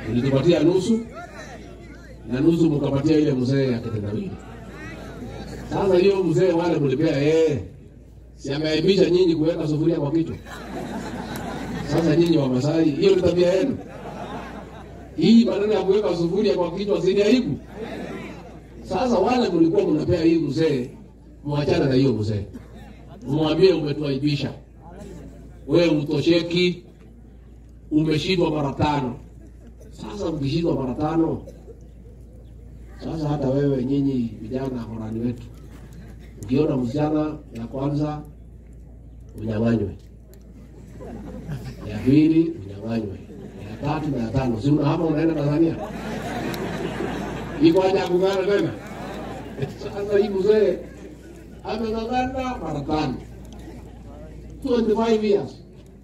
Ulitupatia nusu na nusu mkapatia ile mzee ya kitendawili. Sasa hiyo mzee wale mlipea yeye, si ameaibisha nyinyi kuweka sufuria kwa kichwa? Sasa nyinyi wa Masai, hiyo ni tabia yenu. Hii maneno ya kuweka sufuria kwa kichwa si ni aibu? Sasa wale mlikuwa mnapea hii mzee, mwachane na hiyo mzee, mwambie umetuaibisha, wewe utosheki, umeshindwa mara tano. Sasa ukishindwa mara tano, sasa hata wewe nyinyi vijana horani wetu, ukiona msichana ya kwanza unyang'anywe, ya pili unyang'anywe, ya tatu na ya tano, si una hapa unaenda Tanzania iko haja ya kung'ana tena. Sasa hii mzee ameng'ang'ana mara tano, 25 years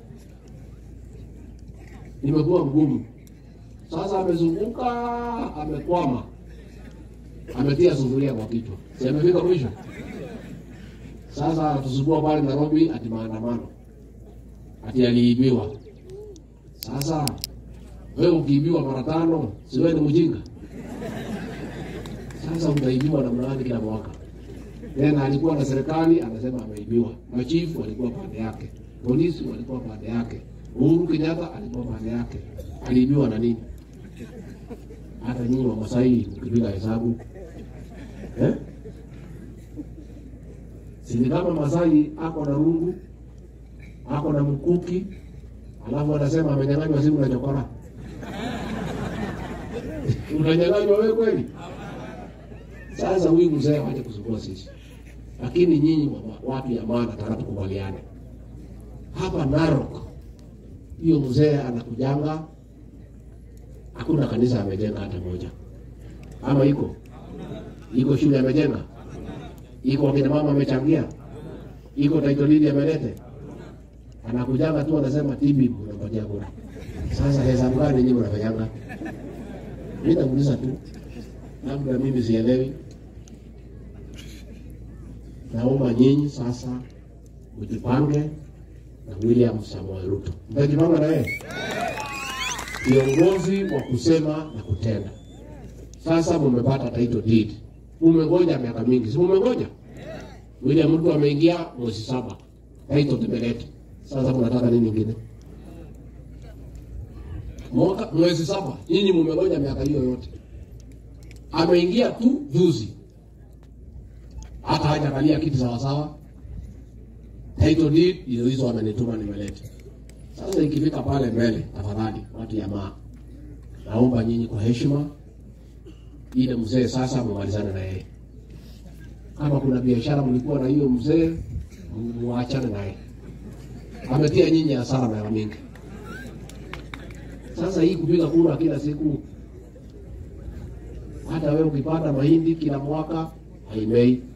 imekuwa ngumu. Sasa amezunguka, amekwama, ametia sufuria kwa kichwa, si amefika mwisho. Sasa tusubua pale Nairobi ati maandamano, ati aliibiwa. Sasa wewe ukiibiwa mara tano, si wewe ni mjinga? Sasa utaibiwa namna gani kila mwaka? Tena alikuwa na serikali anasema ameibiwa, machifu walikuwa pande yake, polisi walikuwa pande yake, Uhuru Kenyatta alikuwa pande yake. Aliibiwa na nini? Hata nyinyi wa Masai mkipiga hesabu eh? Si ni kama Masai ako na rungu ako na mkuki, alafu anasema amenyang'anywa simu na chokora. Unanyang'anywa wewe kweli? Sasa huyu mzee waje kusumbua sisi, lakini nyinyi wa- watu ya maana, nataka tukubaliane hapa Narok, hiyo mzee anakujanga, hakuna kanisa amejenga hata moja, ama iko iko shule amejenga, iko wakina mama amechangia, iko title deed amelete, anakujanga tu anasema tibi unampatia kura. Sasa hesabu gani nyinyi mnafanyanga? Mimi namuuliza tu, labda mimi sielewi. Naomba nyinyi sasa mjipange na William Samoei Ruto. Mtajipanga na yeye kiongozi wa kusema na kutenda. Sasa mumepata title deed, umengoja miaka mingi, si mumengoja? William Ruto ameingia mwezi saba, title tumeleta. Sasa mnataka nini ingine? Mwaka mwezi saba, nyinyi mumengoja miaka hiyo yote. Ameingia tu juzi, hata hajakalia kiti sawasawa. Title deed hizo hizo amenituma nimeleta. Sasa ikifika pale mbele, tafadhali watu ya maa, naomba nyinyi kwa heshima, ile mzee sasa mumalizane na yeye. Kama kuna biashara mlikuwa na hiyo mzee, muachane naye. Ametia nyinyi hasara mara mingi. Sasa hii kupiga kura kila siku, hata wewe ukipanda mahindi kila mwaka haimei.